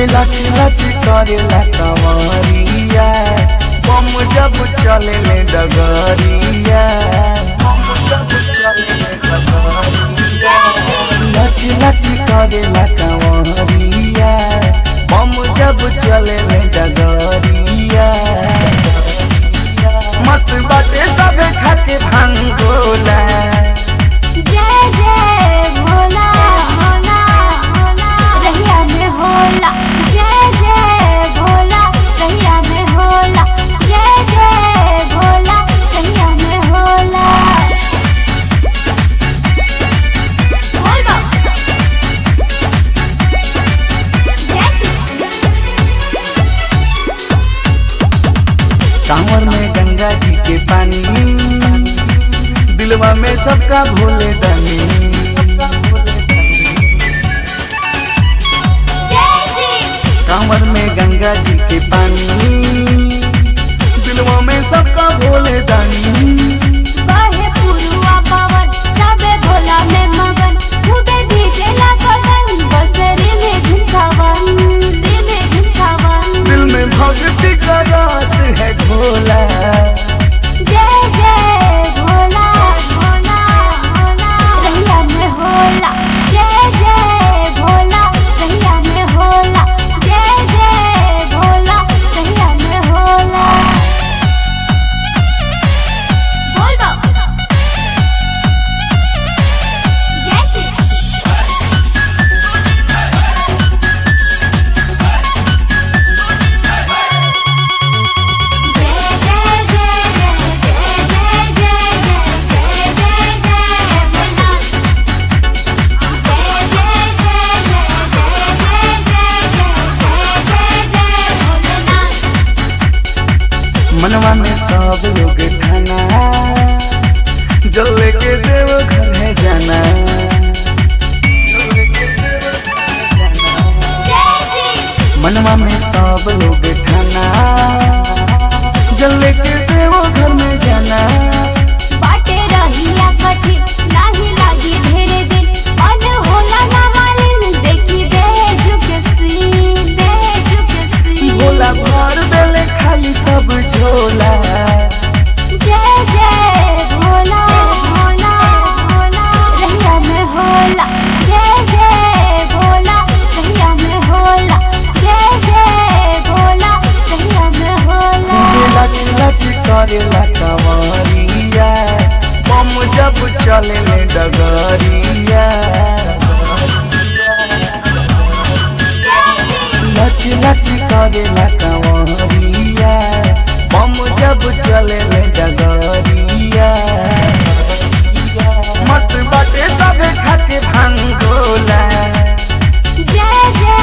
लच लच करेला कंवरिया बम जब चले ले डगरिया बम जब चले ले डगरिया लच लच करेला कंवरिया बम जब चले ले डगरिया मस्त बाटे सबे खाके भांगोला जय जय भोला भोला भोला रहिया में होला जय जय भोला रहिया में होला जय जय भोला रहिया में होला बोल बा जय श्री कांवर में गंगा जी के पानी दिलवा में सबका भोले दानी जय श्री कांवर में गंगा जी के पानी दिलवा में सबका भोले दानी बहे पुरुआ पवन सबे भोला में मगन खूबे डीजे ला बदन बसरे में झुमकावन दिल में झुमकावन दिल में भक्ति का रस है घोला जय जय भोला भोला भोला रहिया में होला जय जय भोला रहिया में होला जय जय भोला रहिया में होला बोल बा जय श्री जय जय जय जय जय जय जय जय जय जय भोला जय जय जय जय जय जय जय जय भोलेनाथ मनवा में सब लोग ठाना जो लेके देव घर है जाना जय श्री मनवा में सब लोग ठाना जल लेके देव घर में जाना बाटे रहिया कठिन नाही लागी ढेरे दिन मन होला ना मालिन देखी बेजुक सी बेजुक सी भोला भर देले खाली सब झोला जय जय भोला भोला भोला रहिया में होला जय जय भोला रहिया में होला जय जय भोला रहिया में होला लच लच करेला कंवरिया बम जब चले ले डगरिया जय श्री लच लच करेला कंवरिया बम जब चले ले डगरिया मस्त बाटे सबे खाके भांगोला जय जय